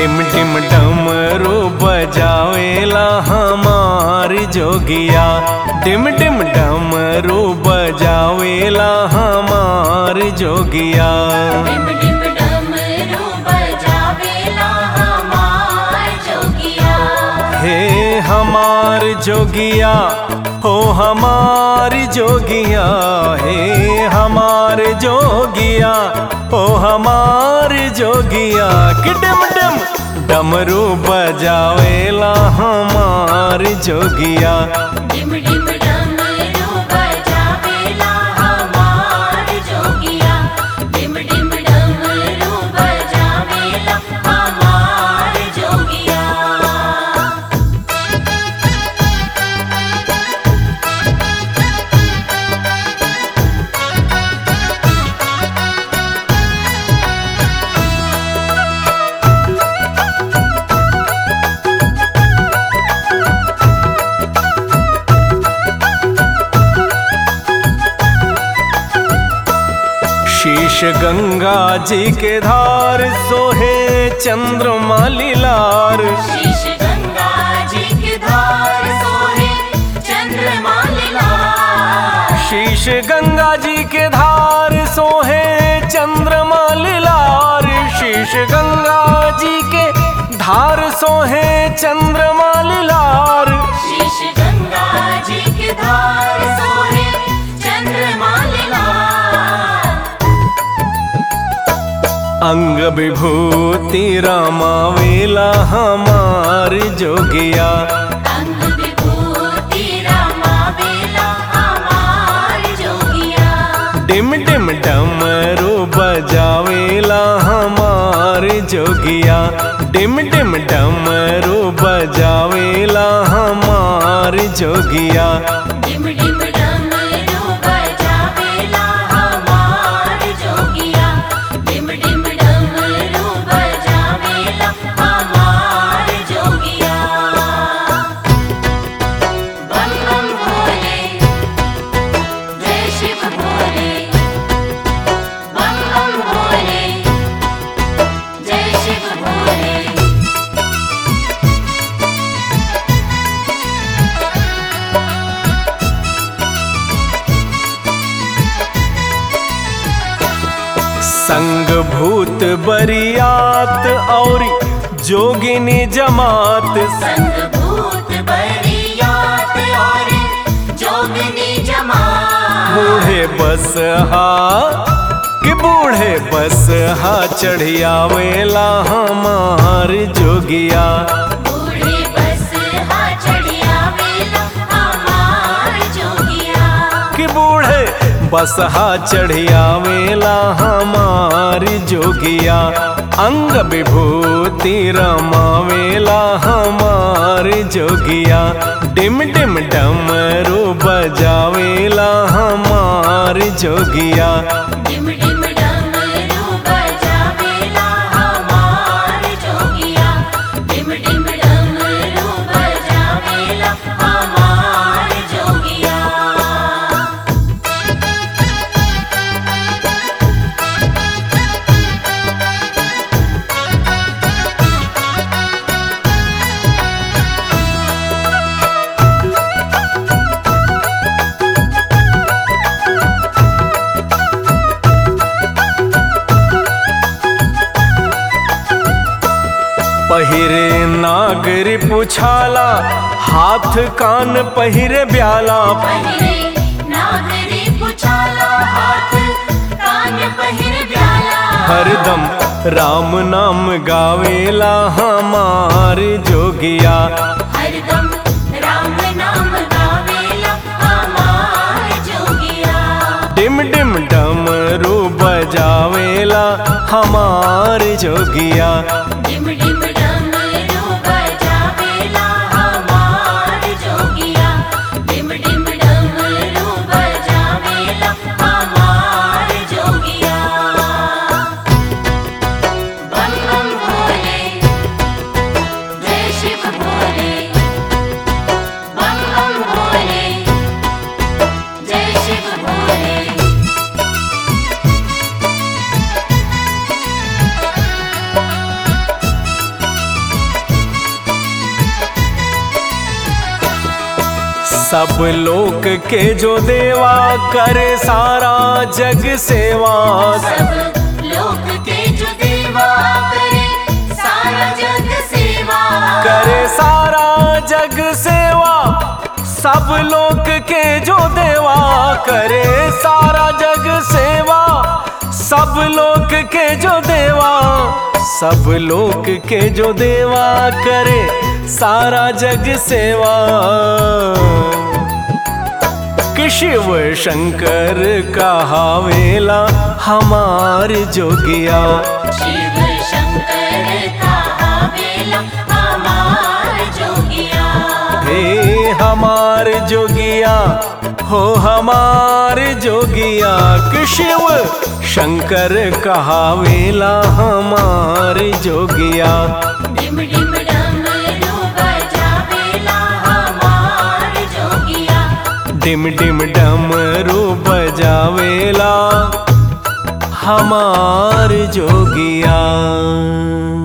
डिम डिम डमरू बजावेला हमार जोगिया डिम डिम डमरू बजावेला हमार जोगिया डिम डिम डमरू बजावेला हमार जोगिया हे हमार जोगिया हो हमार जोगिया हे हमार जोगिया हो हमार जोगिया कि डिम डिम डमरू बजावेला हमार जोगिया डिम डिम डमरू बजावेला हमार जोगिया डिम डिम डमरू बजावेला हमार जोगिया शीश गंगा जी के धार सोहे चंद्रमा लीलार शीश गंगा जी की धार सोहे चंद्रमा लीला शीश गंगा जी के धार सोहे चंद्रमा लीलार शीश गंगा जी के धार सोहे चंद्रमा लीलार शीश गंगा जी की धार सोहे चंद्रमा लीला अंग विभूति रामावेला हमार जोगिया अंग विभूति रामा बेला हमार जोगिया डिम डिम डमरू बजावेला हमार जोगिया डिम डिम डमरू बजावेला हमार जोगिया डिम डिम डमरू बजावेला हमार जोगिया डिम डिम डमरू बजावेला हमार जोगिया बम बम भोले जय शिव भोले बम बम भोले जय शिव भोले संग भूत बरियात और जोगिनी जमात संग भूत बरियात और जोगनी जमा बूढ़े बस हा कि बूढ़े बस हा चढ़ियावेला हमार जोगिया बूढ़े बस हा चढ़िया वेला हमार जोगिया कि बूढ़े बस हा चढ़ियावेला हमार जोगिया अंग विभूति रमावेला हमार जोगिया डिम डिम डमरू बजावेला हमार जोगिया डिम डिम डमरू बजावेला हमार जोगिया डिम डिम डमरू बजावेला हमार जोगिया पहिरे नागरी पुछाला हाथ कान पहिरे ब्याला पहिरे नागरी पुछाला हाथ कान पहिर ब्याला हरदम राम नाम गावेला हमार जोगिया हरदम राम नाम गावेला हमार जोगिया डिम डिम डमरू बजावेला हमार जोगिया डिम डिम डमरू बजावेला हमार जोगिया डिम डिम डमरू बजावेला हमार जोगिया बम बम भोले जय शिव भोले बम बम भोले जय शिव भोले सब लोक के जो देवा करे सारा जग सेवा सब लोक के जो देवा करे सारा जग सेवा करे सारा जग सेवा सब लोक के जो देवा करे सारा जग सेवा सब लोक के जो देवा सब लोक के जो देवा करे सारा जग सेवा कि शिव शंकर कहावेला हमार जोगिया शिव शंकर का वेला हमार जोगिया हे हमार जोगिया हो हमार जोगिया कि शिव शंकर कहावेला हमार जोगिया डिम डिम डमरू बजावेला हमार जोगिया डिम डिम डमरू बजावेला हमार जोगिया